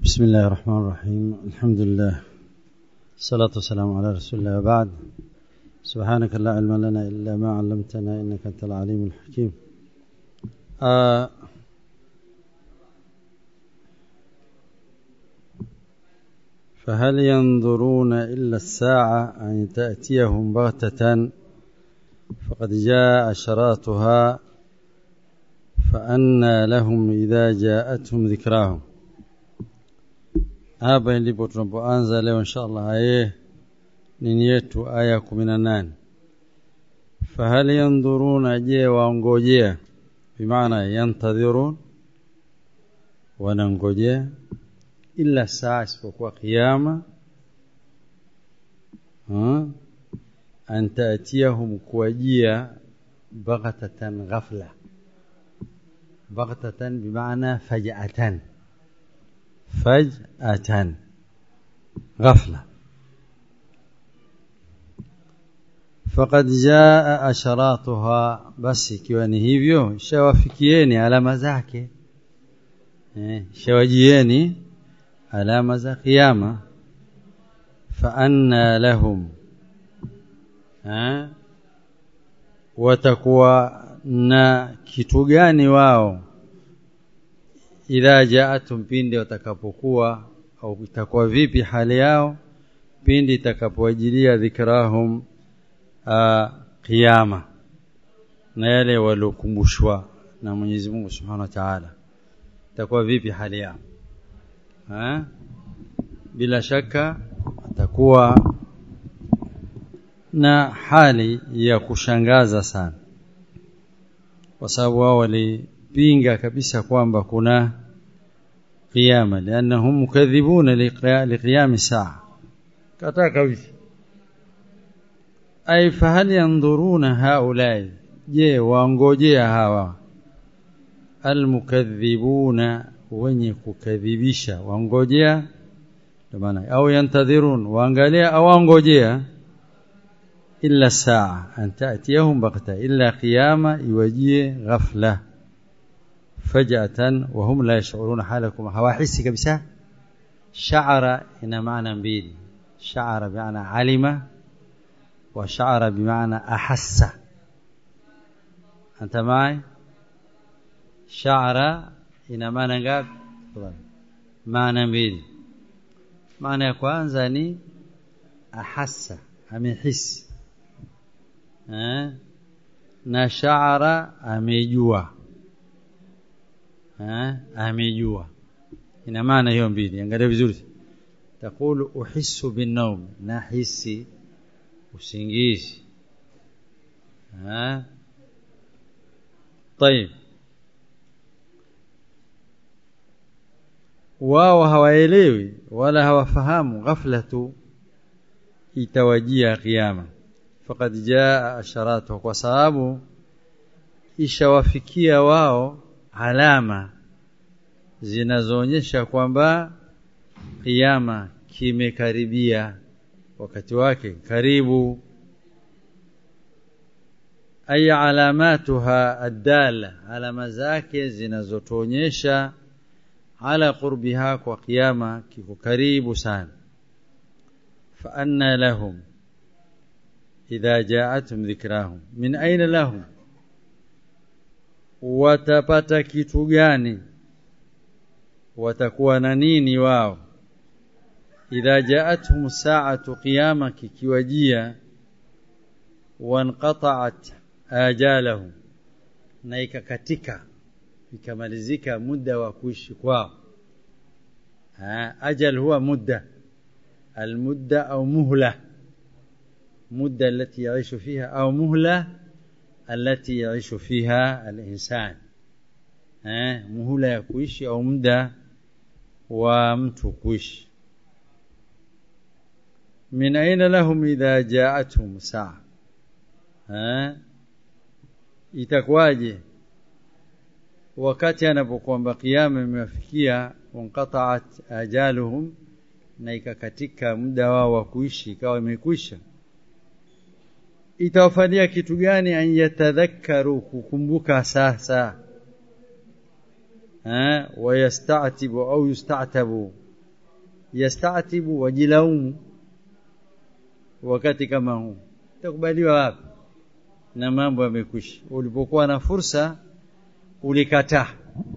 بسم الله الرحمن الرحيم الحمد لله الصلاة والسلام على رسول الله وبعد سبحانك لا علم لنا إلا ما علمتنا إنك أنت العليم الحكيم آه فهل ينظرون إلا الساعة أن تأتيهم بغتة فقد جاء أشراتها فأنى لهم إذا جاءتهم ذكراهم hapa ndipo tunapoanza leo insha allah aye nini yetu aya kumi na nane fahal yandhuruna je waongojea bimaana yantadhirun wanangojea illa saa isipokuwa kiama an taatiyahum kuwajia baghtatan ghafla baghtatan bimaana fajatan فجأة غفلة فقد جاء أشراطها بس ikiwa ni hivyo shawafikieni alama zake eh, shawajieni alama za kiyama faanna lahum eh, watakuwa na kitu gani wao idha jaatum pindi watakapokuwa au itakuwa vipi hali yao pindi itakapowajilia dhikrahum qiyama na yale waliokumbushwa na Mwenyezi Mungu Subhanahu wa Ta'ala itakuwa vipi hali yao ha? bila shaka atakuwa na hali ya kushangaza sana kwa sababu wao wali pinga kabisa kwamba kuna qiyama liannahum mukadhibuna liqiyami saa kataa kabisa ay fahal yanzuruna haulai je waongojea hawa almukadhibuna wenye kukadhibisha waongojea ndio maana au yantadhirun waangalia au waongojea illa saa an ta'tiyahum baghta illa qiyama iwajie ghafla فجأة وهم لا يشعرون حالكم هواحسي كبسة شعر إن معنى mbili شعر بمعنى علم وشعر بمعنى أحس أنت معي شعر ina maana ngapi maana mbili maana ya kwanza ni ahassa amehisi eh na shaara amejua amejua ina maana hiyo mbili angalia vizuri takulu uhissu binawm nahisi usingizi طيب wao hawaelewi wala hawafahamu ghafla tu itawajia kiyama faqad jaa asharatu kwa sababu ishawafikia wao alama zinazoonyesha kwamba kiyama kimekaribia wakati wake karibu ay alamatuha adala alama zake zinazotuonyesha ala qurbiha kwa kiyama kiko karibu sana fa anna lahum idha ja'atuhum dhikrahum min aina lahum watapata kitu gani watakuwa na nini wao idha jaatuhum sa'atu qiyama kikiwajia wanqata'at ajalahum na ikakatika ikamalizika muda wa kuishi kwao ajal huwa mudda المدة أو مهلة مدة التي يعيش فيها أو مهلة التي يعيش فيها الإنسان مهلة ya kuishi au muda wa mtu kuishi min aina lahum idha ja'atuhum saa itakuwaje wakati anapokuamba kiyama imewafikia wanqata'at ajaluhum na ikakatika muda wao wa kuishi ikawa imekwisha itawafalia kitu gani an yatadhakkaru kukumbuka sasa eh wayastatibu au yustatabu yastatibu wajilaumu wakati kama huu itakubaliwa wapi na mambo yamekwisha ulipokuwa na fursa ulikataa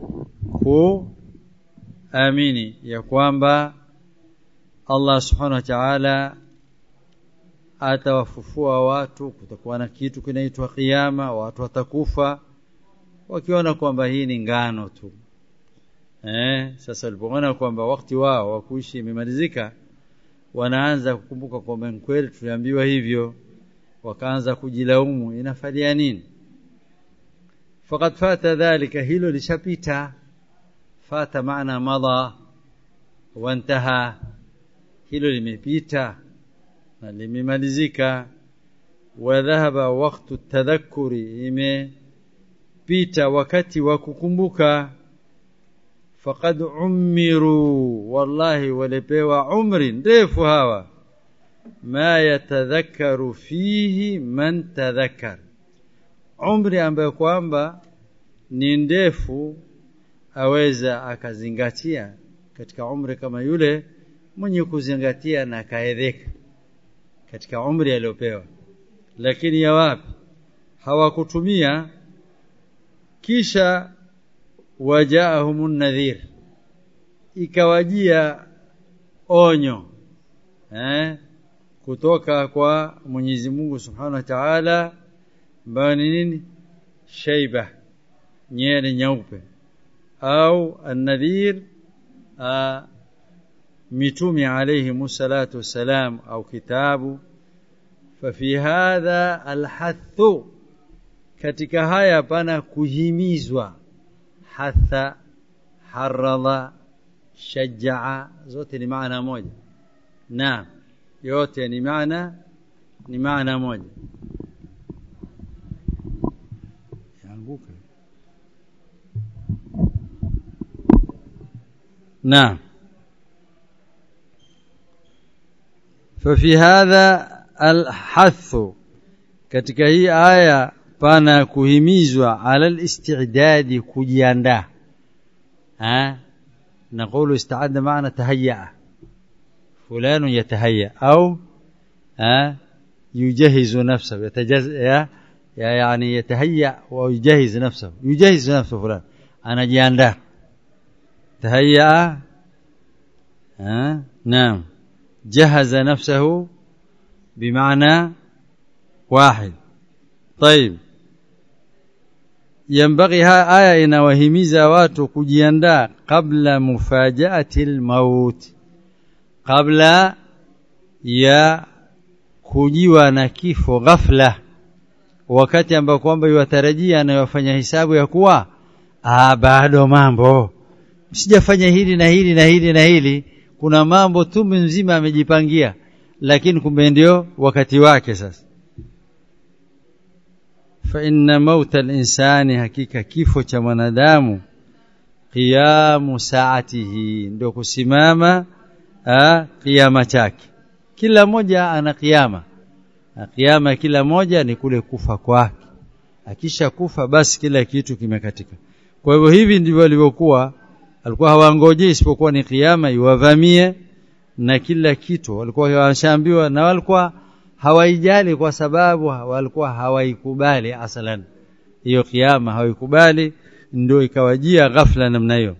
kuamini ya kwamba Allah subhanahu wa ta'ala atawafufua watu kutakuwa na kitu kinaitwa kiyama watu watakufa wakiona kwamba hii ni ngano tu eh sasa walipoona kwamba wakati wao wa kuishi imemalizika wanaanza kukumbuka kwamba kweli tuliambiwa hivyo wakaanza kujilaumu inafalia nini faqad fata dhalika hilo lishapita fata maana madha wantaha hilo limepita na limemalizika wa dhahaba waqtu tadhakkuri imepita wakati wa kukumbuka faqad umiru wallahi walipewa umri ndefu hawa ma yatadhakkaru fihi man tadhakkar umri ambayo kwamba ni ndefu aweza akazingatia katika umri kama yule mwenye kuzingatia na kaedheka katika umri aliyopewa lakini ya wapi hawakutumia kisha wajaahumun nadhir ikawajia onyo eh kutoka kwa Mwenyezi Mungu Subhanahu wa Ta'ala ambayo ni nini shaiba nyere nyeupe au an-nadhir mitume alayhi musallatu wassalam au kitabu fafi hadha alhathu katika haya pana kuhimizwa hatha haradha shajaa zote ni maana moja naam yote ni maana ni maana moja yanguka naam ففي هذا الحث katika hii aya pana kuhimizwa ala al-istidad kujiandaa ha نقول استعد معنى تهيأ فلان يتهيأ أو ها يجهز نفسه يتجز يعني يتهيأ ويجهز نفسه يجهز نفسه فلان أنا جياندا تهيأ ها نعم جهز نفسه بمعنى واحد طيب ينبغي ها آية inawahimiza watu kujiandaa kabla mufajaati almaut kabla ya kujiwa na kifo ghafla wakati ambao kwamba yuwatarajia anayofanya hisabu ya kuwa ah bado mambo sijafanya hili na hili na hili na hili kuna mambo tu mzima amejipangia lakini kumbe ndio wakati wake sasa fa inna mauta al-insani hakika kifo cha mwanadamu qiyamu saatihi ndio kusimama kiyama chake kila moja ana kiyama kiyama kila moja ni kule kufa kwake akisha kufa basi kila kitu kimekatika kwa hivyo hivi ndivyo walivyokuwa alikuwa hawangoje isipokuwa ni kiyama iwavamie na kila kitu walikuwa washaambiwa na walikuwa hawaijali kwa sababu walikuwa hawaikubali asalan hiyo kiyama hawaikubali ndio ikawajia ghafla namna hiyo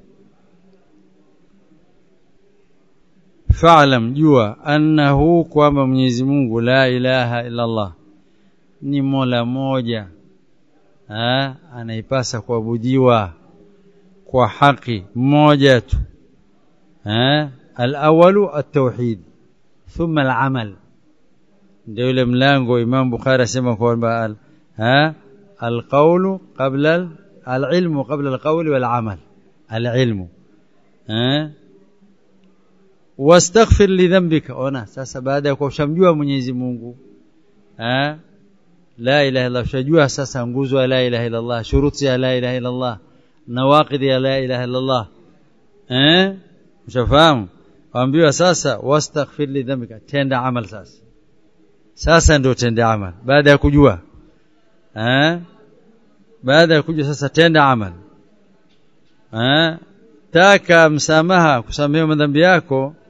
fa'lam jua annahu kwamba Mwenyezi Mungu la ilaha illa Allah ni Mola moja ha anaipasa kuabudiwa kwa haki mmoja tu ha al-awwalu at-tauhid thumma al-amal ndio ile mlango Imam Bukhari asema kwamba ha al-qawlu qabla al-ilmu qabla al-qawli wal-amal al-ilmu ha wastaghfir li dhanbika ona sasa baada ya kushamjua Mwenyezi Mungu eh la ilaha illa shajua sasa nguzo ya la ilaha illa Allah shuruti ya la ilaha illa Allah nawaqid ya la ilaha illa Allah eh ushafahamu waambiwa sasa wastaghfir li dhanbika tenda amal sasa sasa ndio tenda amal baada ya kujua eh baada ya kujua sasa tenda amal eh taka msamaha kusamehe madhambi yako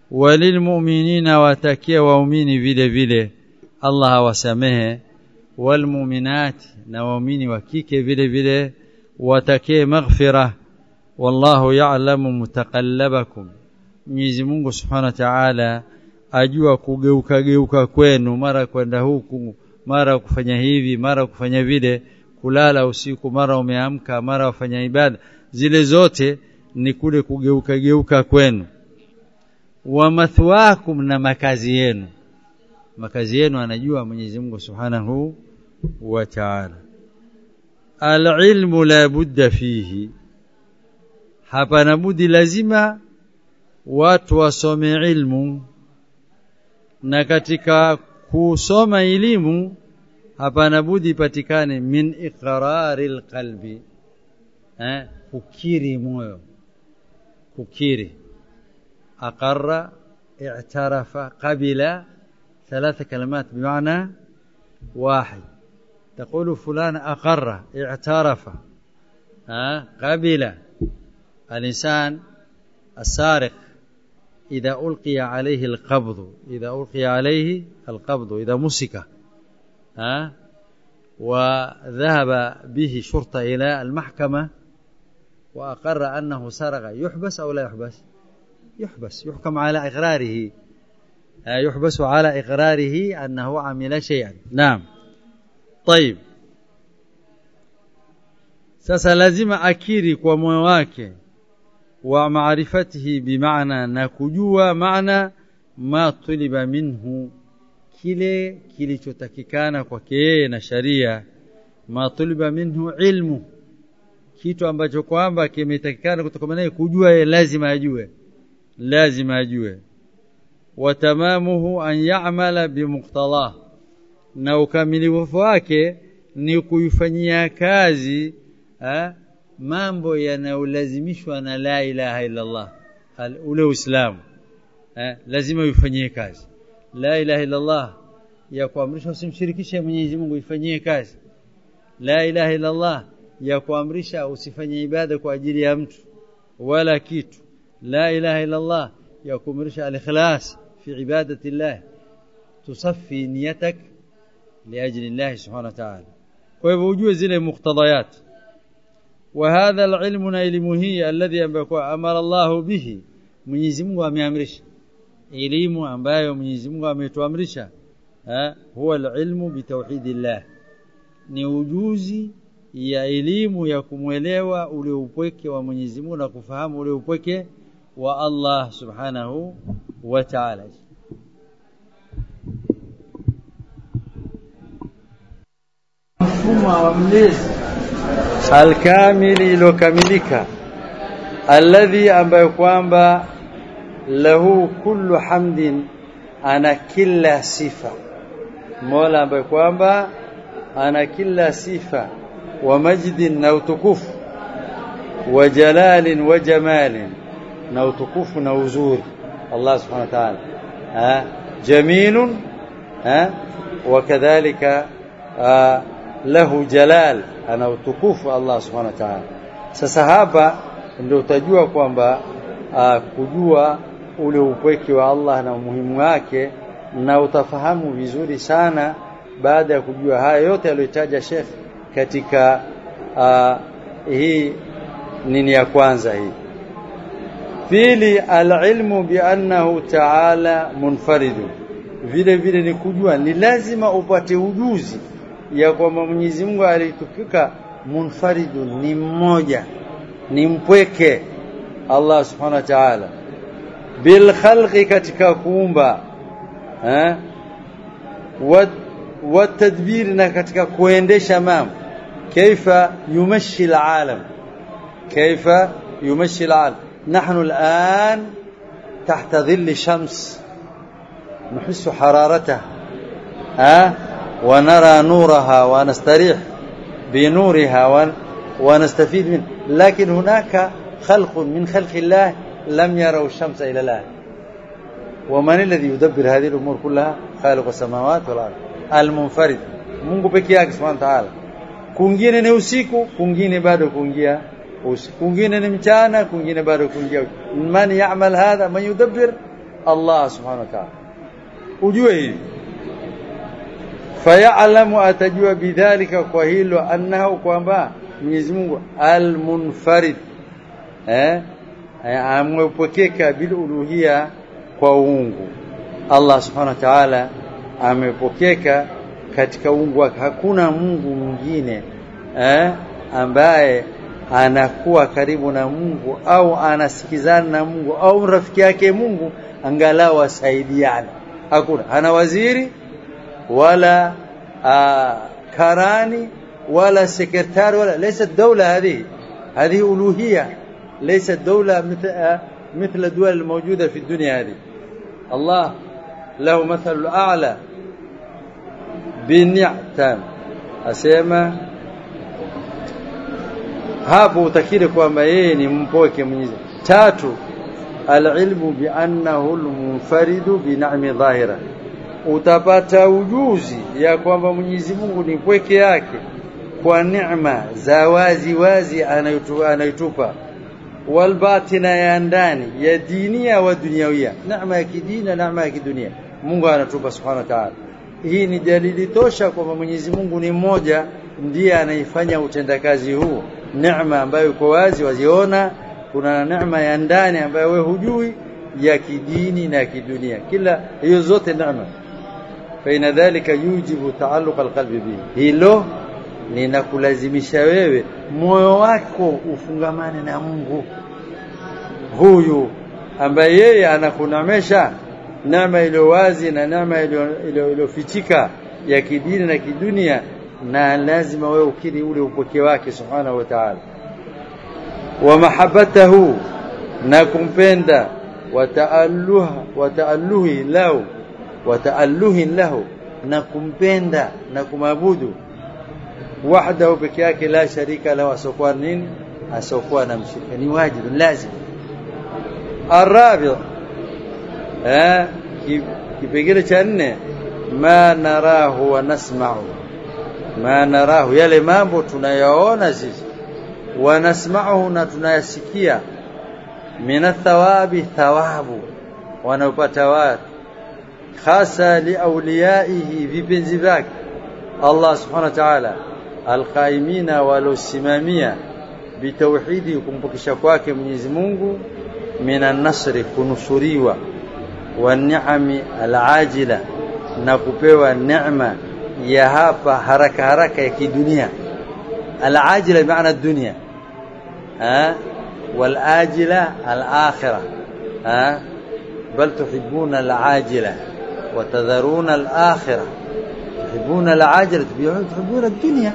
walilmu'minina watakia waumini vile vile Allah awasamehe walmu'minati na waumini wa kike vile vile watakie maghfira wallahu ya'lamu mutaqallabakum Mwenyezi Mungu Subhanahu wa Ta'ala ajua kugeuka geuka kwenu mara kwenda huku mara kufanya hivi mara kufanya vile kulala usiku mara umeamka mara wafanya ibada zile zote ni kule kugeuka geuka kwenu wa mathwakum na makazi yenu makazi yenu anajua Mwenyezi Mungu Subhanahu wa Ta'ala alilmu la budda fihi hapana budi lazima watu wasome ilmu na katika kusoma elimu hapana budi patikane min iqrari alqalbi eh kukiri moyo kukiri aqarra i'tarafa qabila ثلاث كلمات بمعنى واحد تقول فلان أقر اعترف ها قبل الإنسان السارق إذا ألقي عليه القبض إذا ألقي عليه القبض إذا مسك ها وذهب به شرطة إلى المحكمة وأقر أنه سرق يحبس أو لا يحبس يحبس يحكم على إقراره يحبس على إقراره أنه عمل شيئا نعم طيب sasa lazima akiri kwa moyo wake wa maarifatihi bimaana na kujua maana ma tuliba minhu kile kilichotakikana kwake yeye na sharia ma tuliba minhu ilmu kitu ambacho kwamba kimetakikana kutoka naye kujua yeye lazima ajue lazima ajue wa tamamuhu an ya'mala bimuqtalah na ukamilifu wake ni kuifanyia kazi ha? mambo yanayolazimishwa na la ilaha illa Allah ule uislamu lazima uifanyie kazi la ilaha illa Allah ya kuamrisha usimshirikishe Mwenyezi Mungu ifanyie kazi la ilaha illa Allah ya kuamrisha usifanye ibada kwa ajili ya mtu wala kitu la ilaha illa Allah ya kuamrisha al-ikhlas fi ibadati Allah tusaffi niyatak liajli Allah subhanahu wa ta'ala kwa hivyo ujue zile muktadayat وهذا العلم elimu hii alladhi ambayo amara Allah bihi Mwenyezi Mungu ameamrisha elimu ambayo Mwenyezi Mungu ametuamrisha huwa alilmu bitauhidillah ni ujuzi ya elimu ya kumwelewa ule upweke wa Mwenyezi Mungu na kufahamu ule upweke wa Allah subhanahu wa ta'ala mfumo wa mlezi alkamili ilokamilika alladhi ambayo kwamba lahu kullu hamdin ana kila sifa mola ambaye kwamba ana kila sifa wa majdin na utukufu wa jalalin wa jamalin na utukufu na uzuri Allah subhanahu wa ta'ala ha jamilun ha wakadhalika lahu jalal ana utukufu Allah subhanahu wa ta'ala sasa hapa ndio utajua kwamba kujua ule upweke wa Allah na umuhimu wake na utafahamu vizuri sana baada ya kujua haya yote aliyotaja Sheikh katika uh, hii nini ya kwanza hii pili alilmu biannahu ta'ala munfaridu vile vile ni kujua ni lazima upate ujuzi ya kwamba Mwenyezi Mungu alitukika munfaridu ni mmoja ni mpweke Allah subhanahu wa ta'ala bil khalqi katika kuumba eh wa tadbir na katika kuendesha mambo kaifa yumashi alalam kaifa yumashi alalam نحن الآن تحت ظل شمس نحس حرارتها ها ونرى نورها ونستريح بنورها ونستفيد منه لكن هناك خلق من خلق الله لم يروا الشمس إلى الآن ومن الذي يدبر هذه الأمور كلها خالق السماوات والأرض المنفرد Mungu peke yake Subhanahu wa Ta'ala. Kungine ni usiku, kungine bado kuingia usiku. Kungine ni mchana, kungine bado kuingia. Man ya'mal hadha man yudabbir Allah subhanahu wa ta'ala ujue hivi fayalamu atajua bidhalika kwa hilo annahu kwamba Mwenyezi Mungu almunfarid eh amepokeka bil uluhia kwa uungu Allah subhanahu wa ta'ala amepokeka katika uungu wake hakuna Mungu mwingine eh ambaye anakuwa karibu na Mungu au anasikizana na Mungu au rafiki yake Mungu angalau asaidiane hakuna hana waziri wala آه كراني ولا سكرتار ولا ليست دولة هذه هذه ألوهية ليست دولة مثل آه مثل الدول الموجودة في الدنيا هذه الله له مثل الأعلى بالنعتام أسيما hapo utakiri kwamba yeye ni mpoke Mwenyezi tatu alilmu biannahu almunfaridu binami dhahira utapata ujuzi ya kwamba Mwenyezi Mungu ni pweke yake kwa neema za wazi wazi anaitupa walbatina ya ndani ya dinia wa duniawia neema ya kidini na neema ya kidunia Mungu anatupa subhanahu wa ta'ala hii ni dalili tosha kwamba Mwenyezi Mungu ni mmoja ndiye anaifanya utendakazi huu neema ambayo iko wazi waziona kuna neema ya ndani ambayo we hujui ya kidini na kidunia kila hiyo zote neema faina dhalika yujibu taalluq alqalbi bihi hilo linakulazimisha wewe moyo wako ufungamane na Mungu huyu ambaye yeye anakunamesha neema iliyo wazi na neema iliyofichika ya kidini na kidunia na lazima wewe ukiri ule upokee wake subhanahu wa ta'ala wa mahabbatahu na kumpenda wa ta'alluha wa ta'alluhi lahu wa ta'alluhi lahu na kumpenda na kumabudu wahdahu peke yake la sharika lahu asokuwa nini asokuwa na mshirika ni wajibu lazima arabi eh kipengele cha nne ma narahu wa nasma'u ma narahu yale mambo tunayaona sisi wa nasma'uhu na tunayasikia min thawabi thawabu wanaopata watu hasa liauliyaihi vipenzi vyake Allah subhanahu wa ta'ala alqaimina walosimamia bitauhidi kumpokesha kwake Mwenyezi Mungu minan nasri kunusuriwa wa ni'ami alajila na kupewa neema ya hapa haraka haraka ya kidunia alajila maana dunia ha والآجلة الآخرة ها بل تحبون العاجلة وتذرون الآخرة تحبون العاجلة تحبون الدنيا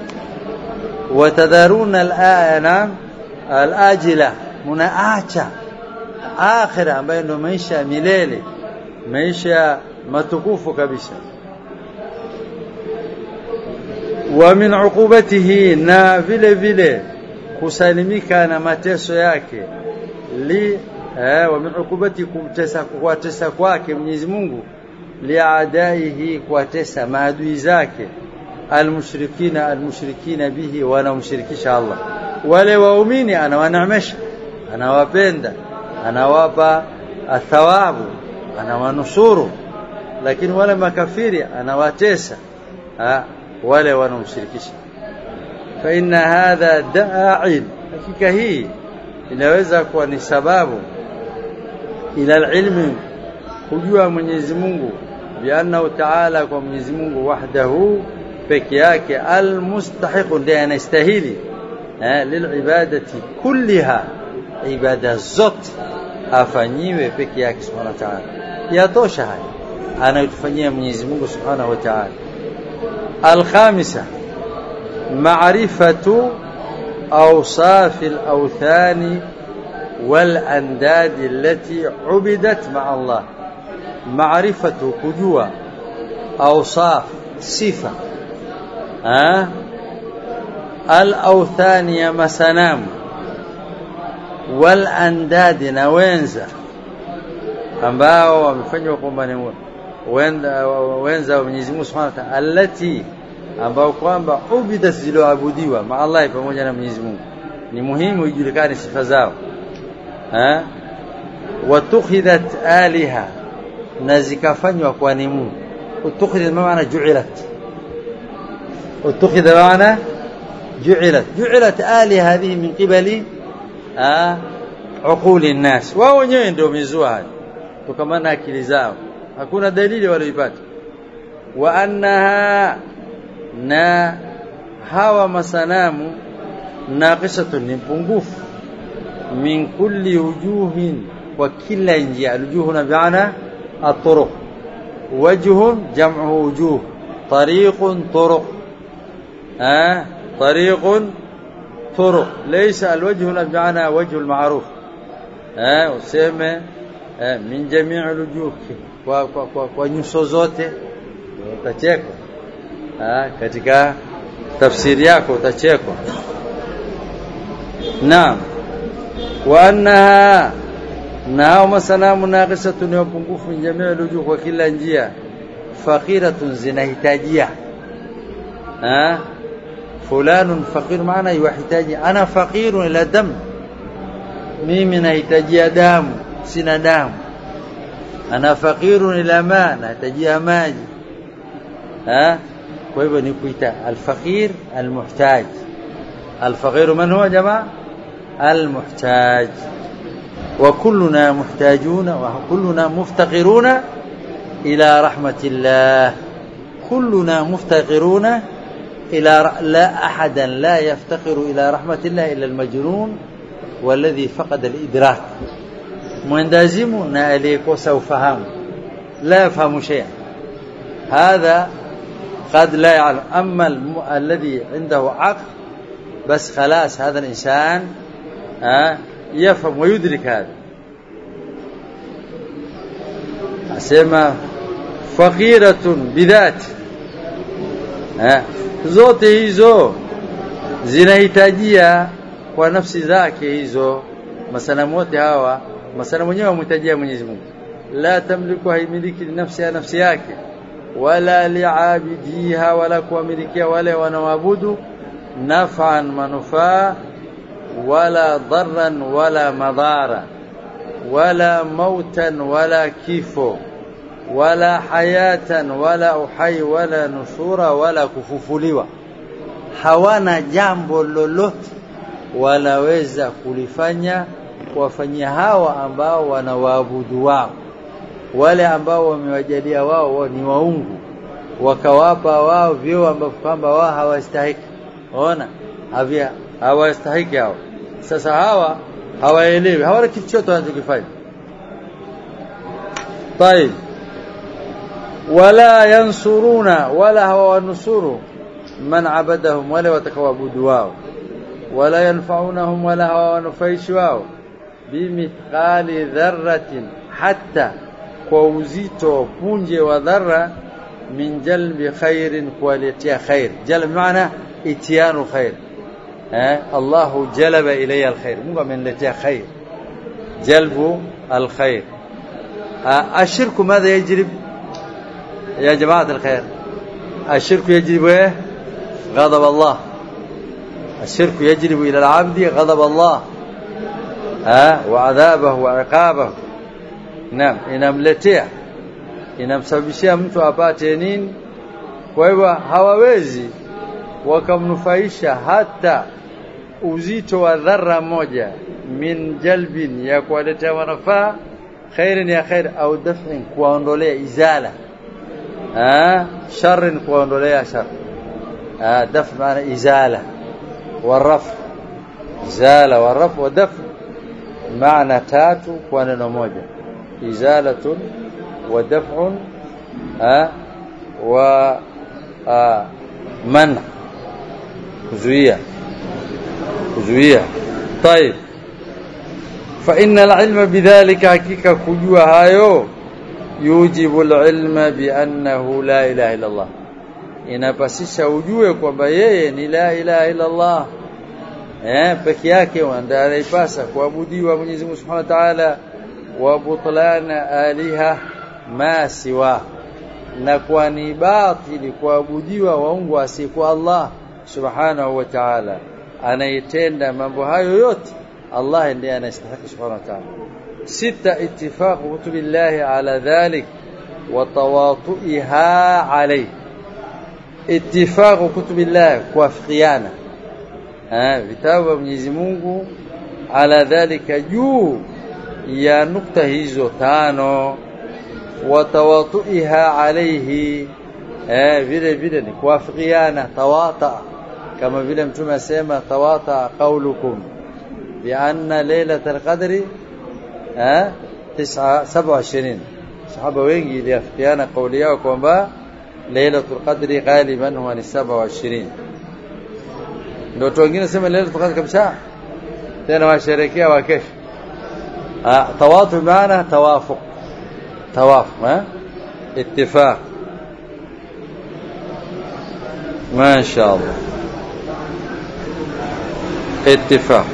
وتذرون نعم الآجلة mnaacha akhira ambayo ndio maisha ya milele maisha matukufu kabisa wa min uqubatihi na vile vile kusalimika na mateso yake li eh, wa min uqubati kumtesa kuwatesa kwake Mwenyezi Mungu liadaihi kuwatesa maadui zake almushrikina almushrikina bihi wanamshirikisha Allah wale waumini anawaneemesha anawapenda anawapa athawabu anawanusuru lakini wale makafiri anawatesa ha, wale wanaomshirikisha fa inna hadha da'in hakika hii inaweza kuwa ni sababu ila ilmi kujua Mwenyezi Mungu biannahu ta'ala kwa Mwenyezi Mungu wahdahu peke yake almustahiq ndiye anastahili lilibadati kulliha ibada zote afanyiwe peke yake subhanahu wa ta'ala yatosha haya anayotufanyia Mwenyezi Mungu subhanahu wa ta'ala alkhamisa معرفة أوصاف الأوثان والأنداد التي عبدت مع الله معرفة كجوة أوصاف صفة أه؟ الأوثان يا مسنام والأنداد نوينزا ambao wamefanywa kwamba ni wenza wa Mwenyezi Mungu Subhanahu wa Ta'ala allati ambao kwamba ubida zilizoabudiwa ma Allah pamoja na Mwenyezi Mungu ni muhimu ijulikane sifa zao eh watukhidhat aliha na zikafanywa kwa ni Mungu utukhidha maana ju'ilat utukhidha maana ju'ilat ju'ilat ali hadhihi min qibali uquli nnas wao wenyewe ndio mizua haya tukamana akili zao hakuna dalili walioipata wa annaha na hawa masanamu naqisatun ni pungufu min kulli wujuhin wa kila njia aljuhuna bi'ana الطرق وجه جمعه وجوه طريق طرق آه طريق طرق ليس الوجه هنا بمعنى وجه المعروف آه useme آه من جميع الوجوه kwa kwa kwa, kwa nyuso zote utachekwa ah katika tafsiri yako utachekwa naam wa annaha nao masanamu naqisatun ni upungufu jamii lujuh kwa kila njia faqiratun zinahitajia ah fulanun faqir maana yuhitaji ana faqirun ila dam mimi nahitajia damu sina damu ana faqirun ila ma nahitajia maji ah kwa hivyo ni kuita alfaqir almuhtaj alfaqir man huwa jamaa almuhtaj وكلنا محتاجون وكلنا مفتقرون إلى رحمة الله كلنا مفتقرون إلى لا أحدا لا يفتقر إلى رحمة الله إلا المجنون والذي فقد الإدراك مندازم ناليك وسوفهم لا يفهم شيئا هذا قد لا يعلم أما الم... الذي عنده عقل بس خلاص هذا الإنسان آه يفهم ويدرك هذا asema faqiratun bidhat eh zote hizo zinahitajia kwa nafsi zake hizo masanamu wote hawa masanamu wenyewe wamhitajia Mwenyezi Mungu la tamliku haimiliki nafsi ya nafsi yake wala liabidiha wala kuwamilikia wale wanaoabudu naf'an manufaa wala dharran wala madhara wala mautan wala kifo wala hayatan wala uhai wala nusura wala kufufuliwa hawana jambo lolote wanaweza kulifanya kuwafanyia hawa ambao wanawaabudu wao wale ambao wamewajalia wao ni waungu wakawapa wao vyeo ambavyo kwamba wao hawastahiki ona havia hawastahiki hao sasa hawa hawaelewi hawana kitu chochote wanachokifanya طيب ولا ينصرون ولا هو نصر من عبدهم ولا وتكوابد واو ولا ينفعونهم ولا هو نفيش واو بمثقال ذرة حتى كوزيتو punje wa dharra min jalbi khairin kuwaletea khair jalb maana itianu khair eh Allahu jalaba ilayya alkhair Mungu ameniletea khair jalbu alkhair الشرك ماذا يجلب يا جماعة الخير الشرك يجلب ايه غضب الله الشرك يجلب إلى العبد غضب الله ها وعذابه وعقابه نعم inamletea inamsababishia mtu apate nini kwa hivyo hawawezi wakamnufaisha hata uzito wa dharra moja min jalbin ya kuwaletea manufaa khairin ya khair au daf'in kuondolea izala ah sharrin kuondolea shar ah daf maana izala waraf izala waraf wa daf maana tatu kwa neno moja izalatun wa daf'un ah wa ah man kuzuia kuzuia طيب فإن العلم بذلك حقيقة كجوا هايو يوجب العلم بأنه لا إله إلا الله inapasisha ujue kwamba yeye ni la ilaha illa Allah eh peke yake ndiye anaipasa kuabudiwa Mwenyezi Mungu Subhanahu wa Ta'ala wa butlana aliha ma siwa na kwa ni batili kuabudiwa waungu asiyekuwa Allah Subhanahu wa Ta'ala anayetenda mambo hayo yote Allah ndiye anastahili subhanahu wa ta'ala sita ittifaq kutubillahi ala dhalik وتواطئها عليه اتفاق كتب الله kuafikiana eh vitabu vya Mwenyezi Mungu ala dhalika juu ya nukta hizo tano watawatuiha alayhi eh vile vile ni kuafikiana tawata kama vile mtume asema tawata qaulukum bi anna lailatul qadri eh 27 sahaba wengi iliafikiana kauli yao kwamba lailatul qadri ghaliban huwa ni 27 ndio watu wengine sema lailatul qadri kabisa tena washerekea wakesha tawatu maana tawafuq tawafuq eh ittifaq ما شاء الله اتفاق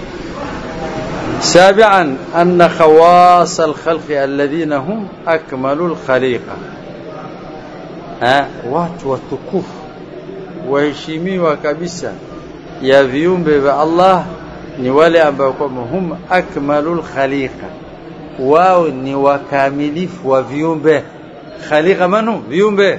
سابعا أن خواص الخلق الذين هم أكمل الخليقة ها watu watukufu waheshimiwa kabisa ya viumbe vya Allah ni wale ambao kwamba hum akmalul khaliqa wao ni wakamilifu wa viumbe khaliqa manu viumbe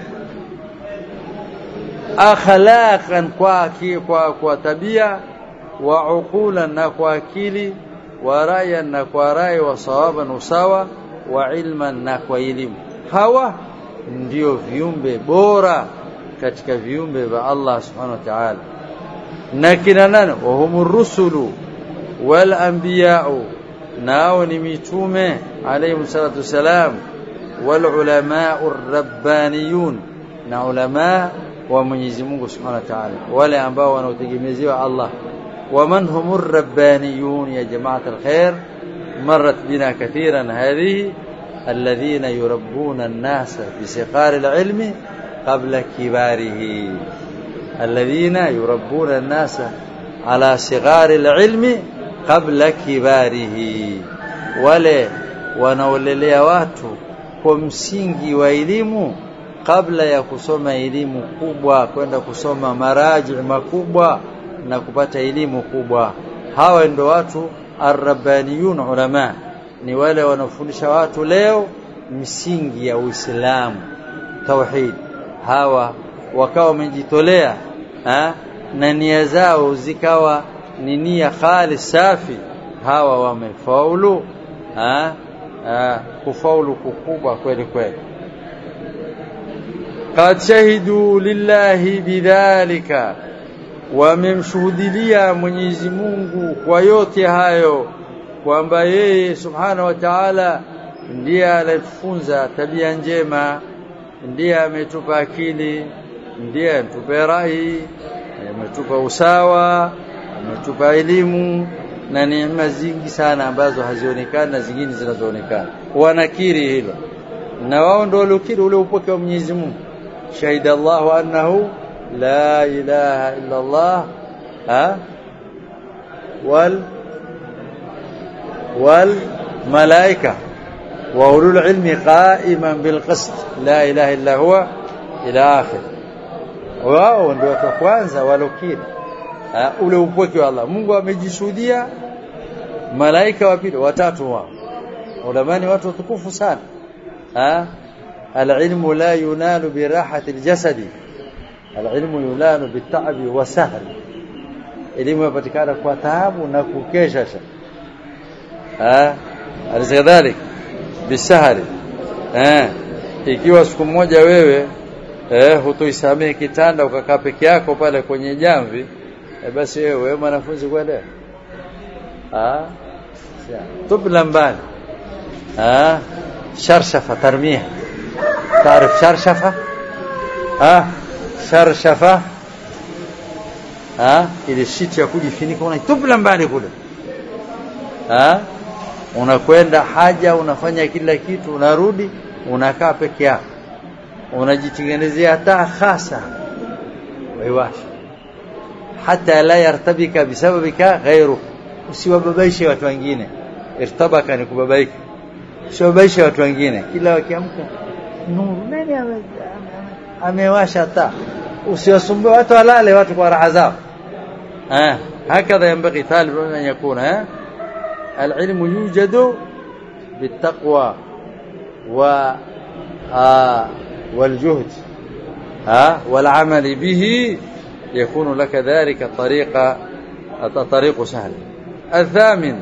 akhlaqan kwa kwa, kwa tabia wa uqulan na kwa akili wa rayan na kwa rai wa sawaban usawa wa ilman na kwa elimu hawa ndio viumbe bora katika viumbe vya Allah subhanahu wa ta'ala na kina nani wa humur rusulu wal anbiya'u nao ni mitume alayhi salatu wasalam wal ulama'ur rabbaniyun na ulama wa Mwenyezi Mungu Subhanahu wa Ta'ala wale ambao wanaotegemezewa Allah ومن هم الربانيون يا جماعة الخير مرت بنا كثيرا هذه الذين يربون الناس بسقار العلم قبل كباره الذين يربون الناس على صغار العلم قبل كباره wale wanaolelea watu kwa msingi wa elimu kabla ya kusoma elimu kubwa kwenda kusoma maraji makubwa na kupata elimu kubwa hawa ndio watu arrabaniyun ulama ni wale wanaofundisha watu leo msingi ya Uislamu tauhid hawa wakawa wamejitolea na nia zao zikawa ni nia khalis safi hawa wamefaulu ha? ha, kufaulu kukubwa kweli kweli قد شهدوا لله بذلك wamemshuhudilia Mwenyezi Mungu kwa yote hayo kwamba yeye Subhanahu wa Ta'ala ndiye alifunza tabia njema ndiye ametupa akili ndiye ametupa rai ametupa usawa ametupa elimu na neema zingi sana ambazo hazionekani na zingine zinazoonekana wanakiri hilo na wao ndio waliokiri ule upoke wa Mwenyezi Mungu shahida Allahu annahu لا إله إلا الله ها وال والملائكة وأولو العلم قائما بالقسط لا إله إلا هو إلى آخر wao ndio watu wa kwanza walokiri ule upweke wa Allah Mungu amejishuhudia malaika wa pili watatu wao ulamani watu watukufu sana alilmu la yunalu birahati aljasadi alilmu yulanu bitabi wa sahri elimu yapatikana kwa taabu na kukesha ah alizadhalik bisahri eh ikiwa siku moja wewe eh hutoisamee kitanda ukakaa peke yako pale kwenye jamvi eh, basi wewe mwanafunzi kwenda ah tubla mbali ah sharshafa tarmia تعرف شرشفه ها sharshafa ha ile shiti ya kujifunika unaitupla mbali kule ha unakwenda haja unafanya kila kitu unarudi unakaa peke yako unajitengenezea taa hasa waiwasha hata la yartabika bisababika ghairu usiwababaishe watu wengine irtabaka ni kubabaika usiwababaishe watu wengine kila wakiamka nuru nani amewasha taa usiwasumbue watu walale watu kwa raha zao eh hakadha yanbaghi talib an yakuna eh العلم يوجد بالتقوى والجهد ها والعمل به يكون لك ذلك طريق طريق سهل الثامن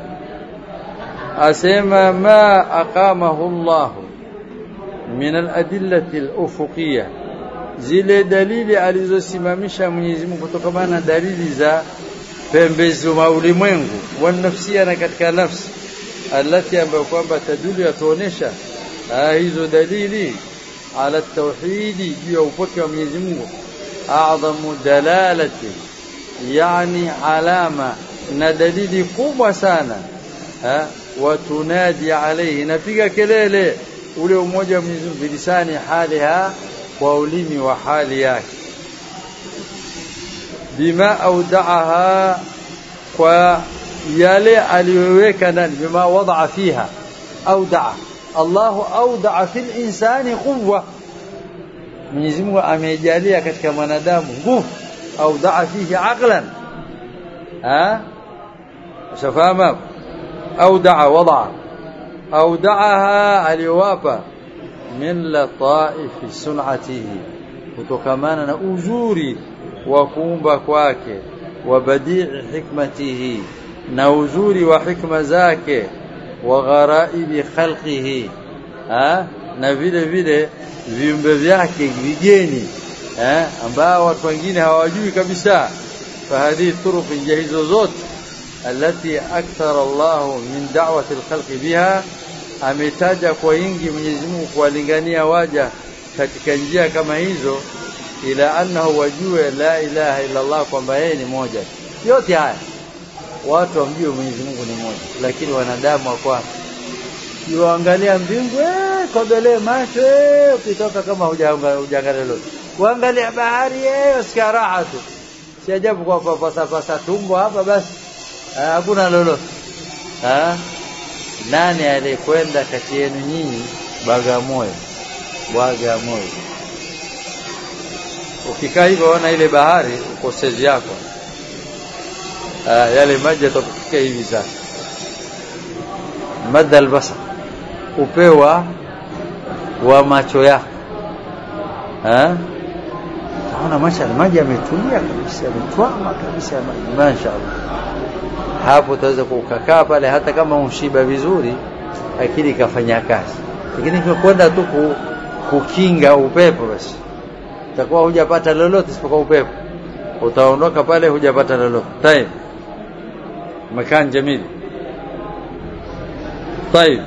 أسمى ما أقامه الله من الأدلة الأفقية zile dalili alizosimamisha Mwenyezi Mungu kutokana na dalili za pembezi mwa ulimwengu wa nafsia na katika nafsi alati ambayo kwamba tadulu yatuonesha hizo dalili ala tauhidi juu ya upweke wa Mwenyezi Mungu a'dhamu dalalati yani alama na dalili kubwa sana ha watunadi alayhi napiga kelele ule umoja wa Mwenyezi Mungu bilisani haliha kwa ulimi wa hali yake bima audaaha kwa yale aliyoweka ndani bima wadaa fiha audaa Allahu audaa fil insani quwwa Mwenyezi Mungu amejalia katika mwanadamu nguvu audaa fihi aqlan ha shafama audaa wadaa audaaha aliwapa min lataifi sun'atihi kutokamana na uzuri wa kuumba kwake wa badii hikmatihi na uzuri wa hikma zake wa gharaibi khalqihi ha na vile vile viumbe vyake vigeni eh ambao watu wengine hawajui kabisa fahadhi turuq njia hizo zote التي أكثر الله من دعوة الخلق بها ametaja kwa wingi Mwenyezi Mungu kuwalingania waja katika njia kama hizo ila annahu wajue la ilaha illa Allah kwamba yeye ni moja yote haya watu wamjue Mwenyezi Mungu ni moja lakini wanadamu wakwa yuangalia mbingu eh kodolee macho eh ukitoka kama hujaangalia lolote kuangalia bahari eh usikia raha tu si ajabu kwa pasa pasa tumbo hapa basi hakuna lolote ah nani aliyekwenda kati yenu nyinyi Bagamoyo Bagamoyo ukikaa hivyo ona ile bahari ukosezi yako ah, yale maji yatakufikia hivi sasa madda albasar upewa wa macho yako eh naona masha maji yametulia kabisa yametwama kabisa maji mashaallah hapo utaweza kukakaa pale hata kama umshiba vizuri akili ikafanya kazi lakini kwenda tu kukinga upepo basi utakuwa hujapata lolote isipokuwa upepo utaondoka pale hujapata lolote tayeb makan jamil طيب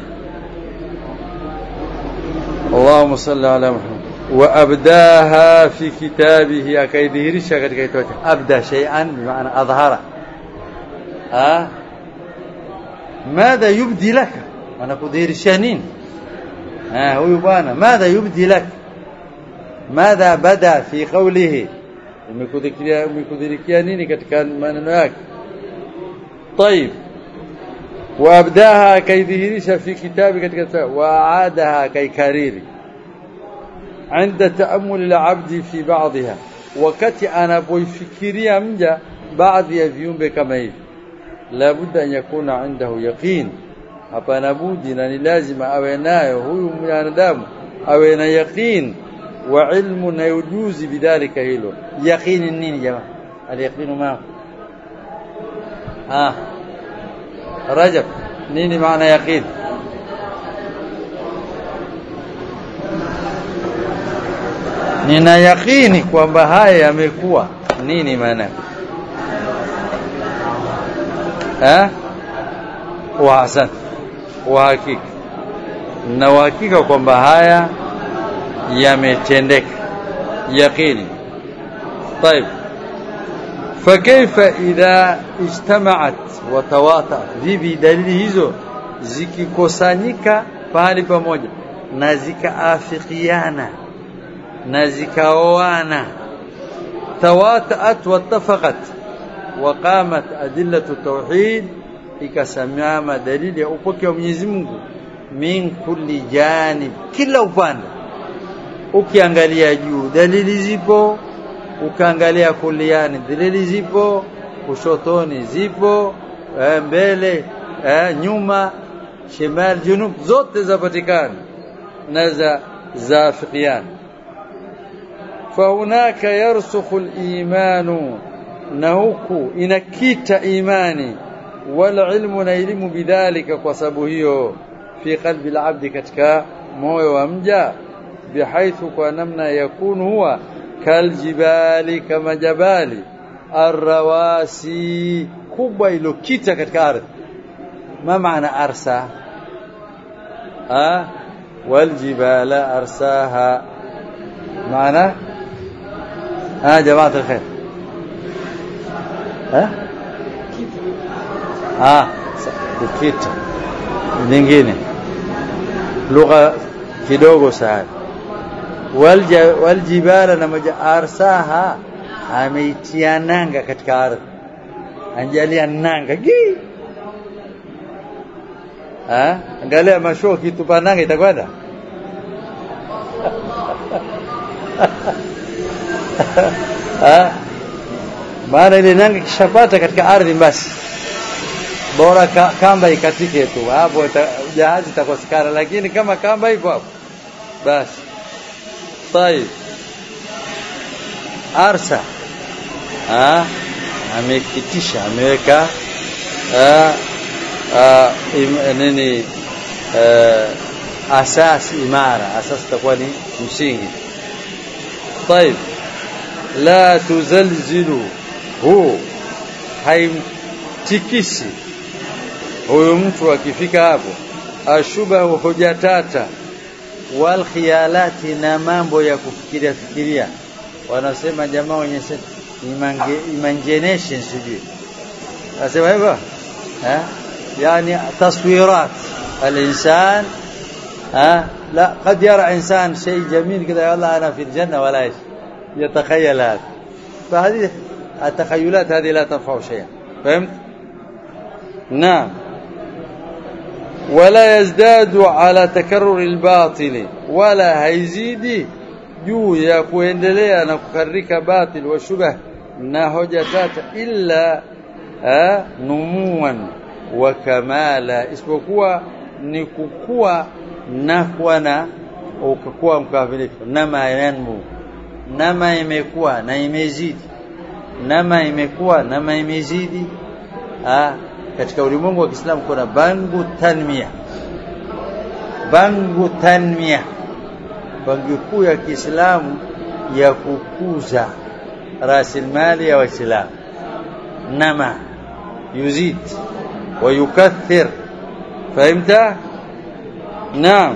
اللهم صل على محمد وابداها في كتابه akaidhihirisha katika kitabu abda shay'an bimaana adhhara ha madha yubdi laka anakudhihirishia nini ha huyu bwana madha yubdi lak madha bada fi qawlihi umekudhikiria umekudhirikia nini katika maneno yake طيب وابداها كيدhihirisha في كتابه katika واعادها كيكريري عند تأمل العبد في بعضها wakati anapoifikiria mja baadhi ya viumbe kama hivi la budda an yakuna indahu yaqin hapana budi na ni lazima awe nayo huyu mwanadamu awe na yaqin wa ilmu na ujuzi bidhalika hilo yaqini nini jamaa al-yaqinu ma ah rajab nini maana yaqin nina yaqini kwamba haya yamekuwa nini maana eh wa hasan wa hakika na uhakika kwamba haya yametendeka yaqini طيب فكيف إذا اجتمعت وتواطأت vipi dalili hizo zikikusanyika pahali pamoja na zikaafikiana na zikaoana tawataat wattafaqat waqamat adillatu tauhid ikasimama dalili ya upoke wa Mwenyezi Mungu min kulli janib kila upande ukiangalia juu dalili zipo ukaangalia kuliani dalili zipo kushotoni zipo eh, mbele eh, nyuma shimal junub zote zapatikana na za zafiqiana فهناك يرسخ الإيمان نهوك إنكيت إيماني والعلم نيلم بذلك وسبهيه في قلب العبد كتك موي ومجا بحيث كنمنا يكون هو كالجبال كما جبال الرواسي kubwa ilokita katika ardhi ma maana arsa ah waljibala arsaha maana ah jamaa alkhair ah ah kukita nyingine lugha kidogo sana waljibala na maja arsaha ameitia nanga katika ardhi anjalia nanga gi ah angalia mashoo kitupa nanga itakwenda ah maana ile nanga kishapata katika ardhi basi bora ka, kamba ikatike tu hapo jahazi itakosekana lakini kama kamba iko hapo basi طيب arsa ah amekitisha ameweka nini asasi imara asasi itakuwa ni msingi طيب la tuzalzilu hu haimtikisi huyu mtu akifika hapo ashubahu hujatata wal khiyalati na mambo ya kufikiria fikiria wanasema jamaa wenye imagination sijui nasema hivyo eh yani taswirat الانسان ها لا قد يرى انسان شيء جميل كذا والله انا في الجنه ولا ايش يتخيل هذا فهذه التخيلات هذه لا تنفع شيئا فهمت نعم ولا يزداد على تكرر الباطل ولا هيزيد juu ya kuendelea na kukarika batil wa shubah na hoja tata illa numuan wa kamala isipokuwa ni kukua na kuwa na ukakuwa mkamilifu nama yanmu nama imekuwa na imezidi nama imekuwa nama imezidi ah katika ulimwengu wa Kiislamu kuna bangu tanmia bangu tanmia bangi kuu ya Kiislamu ya kukuza rasilimali ya Waislamu nama yuzid wa yukathir فهمت نعم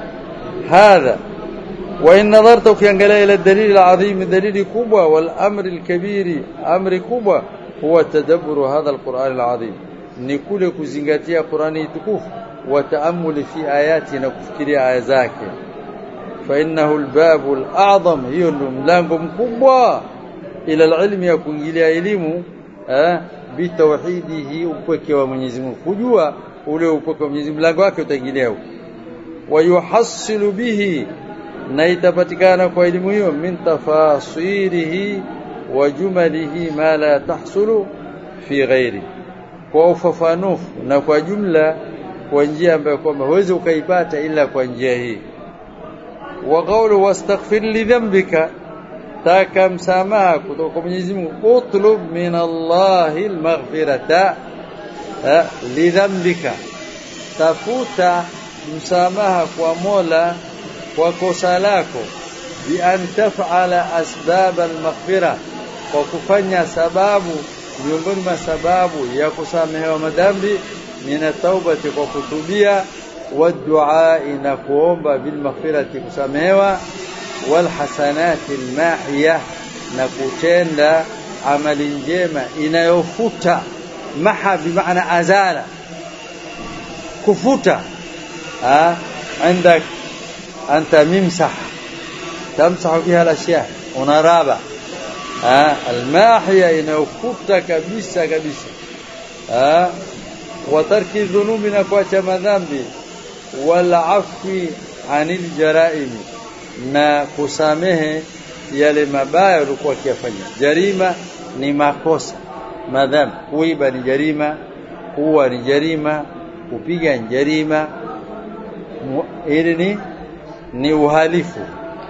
هذا وإن نظرت ukiangalia إلى الدليل العظيم دليل كبوة والأمر الكبير أمر كبوة هو تدبر هذا القرآن العظيم ni kule kuzingatia Qur'ani tukufu wa taamuli fi ayati na kufikiria aya zake fa innahu albabu al'azam hiyo ndio mlango mkubwa ila alilmi ya kuingilia elimu eh bitawhidihi upweke wa Mwenyezi Mungu kujua ule upweke wa Mwenyezi mlango wake utaingilia huko wa yuhassilu bihi na itapatikana kwa elimu hiyo min tafasirihi wa jumalihi ma la tahsulu fi ghairi kwa ufafanufu na kwa jumla kwa njia ambayo kwamba huwezi ukaipata ila kwa njia hii wa qawlu wastaghfir li dhanbika taka msamaha kutoka kwa Mwenyezi Mungu utlub min Allahi almaghfirata li dhanbika tafuta msamaha kwa Mola kwa kosa lako bi an taf'ala asbab almaghfira kwa kufanya sababu miongoni mwa sababu ya kusamehewa madhambi mina taubati kwa kutubia wadua na kuomba bil maghfirati kusamehewa wal hasanati almahiya na kutenda amali njema inayofuta maha bimaana azala kufuta ha عندك أنت ممسح تمسح بها الأشياء ونرابة almahia inayofuta kabisa kabisa ah watarki dhunubi na kuacha madhambi wala afwi anil jaraim na kusamehe yale mabaya ulikuwa akiyafanya jarima ni makosa madhambi kuiba ni jarima kuua ni jarima kupiga ni jarima ili ni ni uhalifu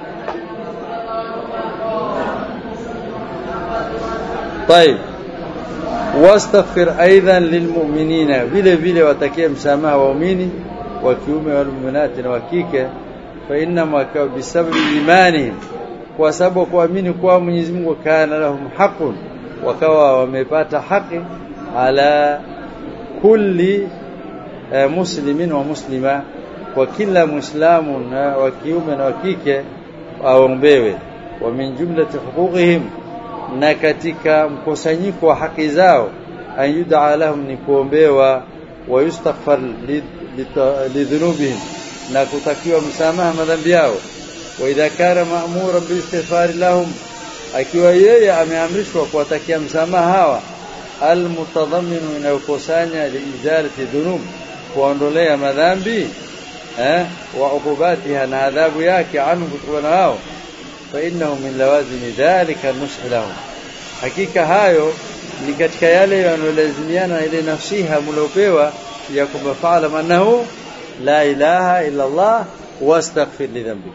طيب واستغفر ايضا للمؤمنين vile vile watakie msamaha waumini wa kiume wal mu'minati na wa kike fa inna bisababi imanihim kwa sababu kuamini kwa Mwenyezi Mungu kana lahum haqqun wakawa wamepata haki ala kulli eh, muslimin wa muslima kwa kila muislamu na wa kiume na wa kike aombewe wa min jumlati huquqihim na katika mkusanyiko wa haki zao an yud'a lahum ni kuombewa wa yustaghfar lidhunubihim na kutakiwa msamaha madhambi yao wa idha kana ma'muran biistighfar lahum akiwa yeye ameamrishwa kuwatakia msamaha hawa almutadhamminu inayokusanya liizalati dhunub kuondolea madhambi eh wa ukubatiha na adhabu yake anhu kutokana nao fa innahu min lawazimi dhalika nush lahum hakika hayo ni katika yale yanayolazimiana na ile nasiha mliopewa ya kwamba fa'ala annahu la ilaha illa Allah wastaghfir li dhanbi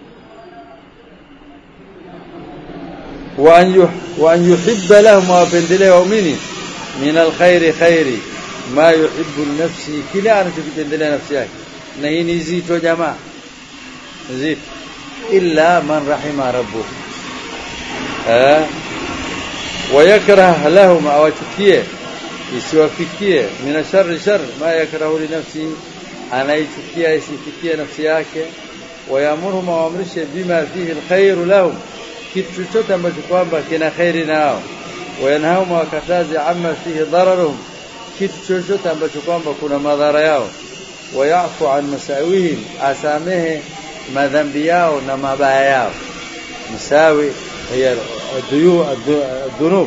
wa an wa an yuhibba lahum wa pendelea waumini min alkhairi khairi ma yuhibbu nafsi kila anachokipendelea nafsi yake na hii ni zito jamaa zito illa man rahima rabbuh eh wayakrah lahum awachukie isiwafikie min sharri shar ma yakrahu li nafsi anaichukia isifikie nafsi yake wayamuru maamrishe bima fihi alkhair lahum kitu chochote ambacho kwamba kina khairi nao wayanhahum wakatazi amma fihi dararuhum kitu chochote ambacho kwamba kuna madhara yao wayafu an masawihim asamehe madhambi yao na mabaya yao msawi hiya adhuyu adhunub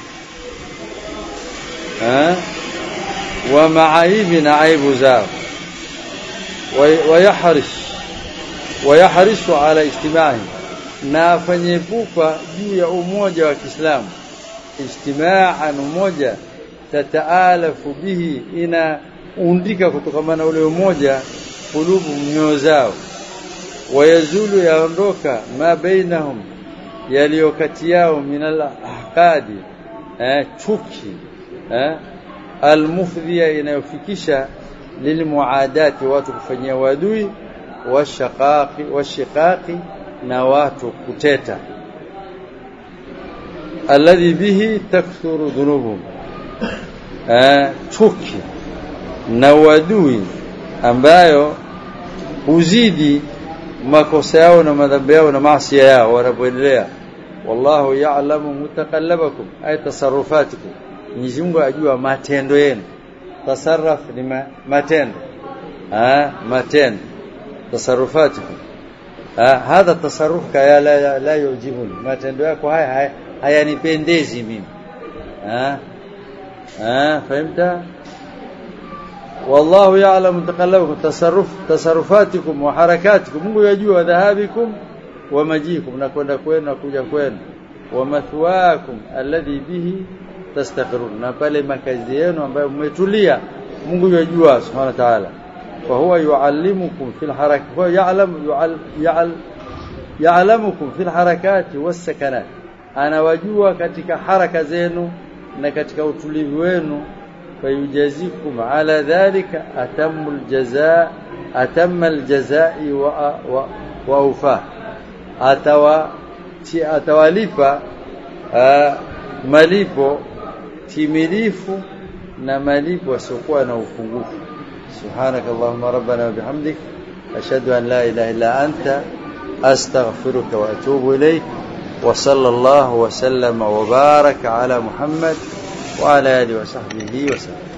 wa maaibi na aibu zao wayahrish wayahrisu ala ijtimai na afanye pupa juu ya umoja wa Kiislamu ijtimaan umoja tataalafu bihi ina undika kutokana na ule umoja kulubu mioyo zao wayazulu yaondoka ma bainahum yaliyo kati yao minal ahqadi eh, chuki eh, almufdhiya inayofikisha lilmuadati watu kufanyia wadui washaqaqi washiqaqi na watu kuteta alladhi bihi takthuru dhunubuhum eh, chuki na wadui ambayo huzidi makosa yao na madhambi yao na maasi yao wanapoendelea wallahu ya'lamu mutaqallabakum ay tasarrufatikum Mwenyezi Mungu ajua matendo yenu tasarruf ni ma, matendo ah matendo tasarrufatikum ah hadha tasarruf kaya la, la yujibuni matendo yako haya hayanipendezi mimi ah ah fahimta والله يعلم تقلبكم تصرف تصرفاتكم وحركاتكم Mungu yajua dhahabikum wa majikum na kwenda kwenu na kuja kwenu wa mathwaakum alladhi bihi tastaqirun na pale makazi yenu ambayo mmetulia Mungu yajua subhanahu wa ta'ala fa huwa yuallimukum fil harakat huwa ya'lam ya'al ya'lamukum fil harakati was sakanat anawajua katika haraka zenu na katika utulivu wenu فيجازيكم على ذلك أتم الجزاء أتم الجزاء وأوفاه أتوا atawalipa malipo timilifu na malipo yasiokuwa na upungufu subhanaka allahumma rabbana wa bihamdik ashhadu an la ilaha illa anta astaghfiruka wa atubu ilayk wa sallallahu wa sallama wa baraka ala muhammad وعلى آله وصحبه وسلم